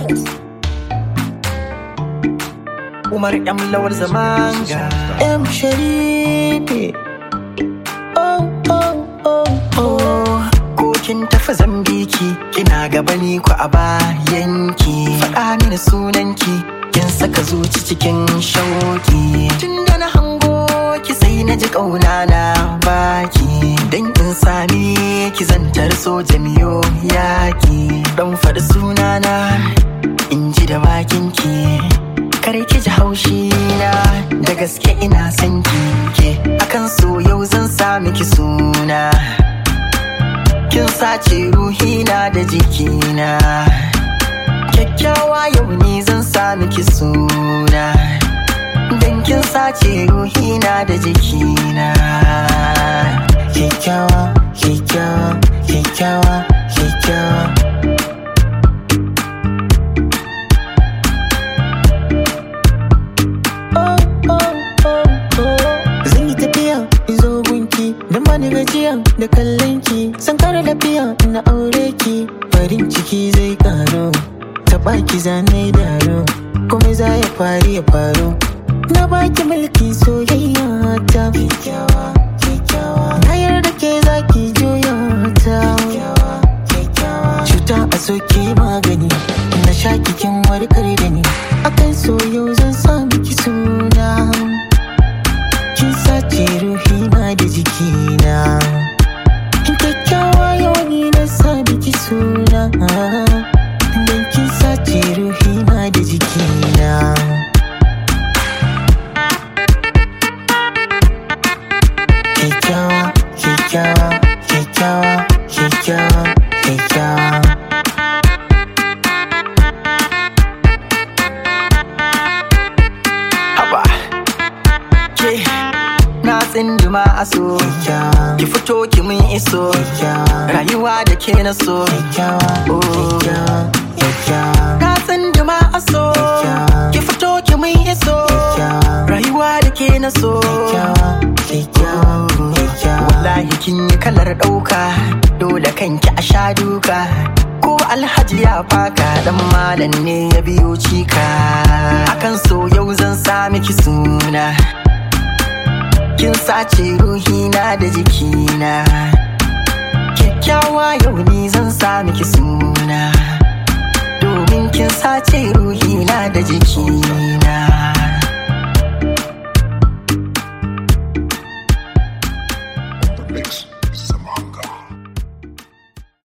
Umar M Lawal Zamanga M Sharifi Oh oh oh Oh ko kin tafi Zambiki kina gaba ni ku a bayanki faɗa mini sunanki kin saka zuci cikin shauki tunda na hango ki sai na ji ƙauna na baki dan in sami ki zantar so jamiyo yaki dan faɗi sunana in ji da bakinki kar ki ji haushi na da gaske ina son ki ke akan so yau zan sa miki suna kin sace ruhina da jikina kyakkyawa yau ni zan sa miki suna dan kin sace ruhina da jikina Kyakkyawa, kyakkyawa, kyakkyawa, kyakkyawa Oh oh oh oh Zan yi tafiya in zo gunki Da ma ni gajiya da kallon ki San kara lafiya na aure ki Farin ciki zai karo Taɓa ki zanai daro Komai za ya faru ya faru Na baki mulki soyayya ta Kyakkyawa, kyakkyawa Na yarda ke zaki juya ta Kyakkyawa, kyakkyawa Cuta a soke magani Na sha kikin warkar da ni Akan so yau zan sa miki suna Kin sace ruhina da jikina Kyakkyawa yau ni na sa miki suna Dan kin sace ruhina da jikina Kyakkyawa, kyakkyawa, kyakkyawa, kyakkyawa, kyakkyawa haba ke na tsinduma a so Kyakkyawa, ki fito ki mun iso kyakkyawa rayuwa da ke na so Kyakkyawa, Oh. kyakkyawa, kyakkyawa na tsinduma a so Kyakkyawa. ki fito ki mun iso Kyakkyawa. rayuwa da ke na so Kyakkyawa, kyakkyawa, kyakkyawa wallahi kin yi kalar ɗauka dole kanki a sha duka ko alhaji ya faka dan malam ne ya biyo cika akan so yau zan sa miki suna kin sace ruhina da jikina kyakkyawa yau ni zan sa miki suna domin kin sace ruhina da jikina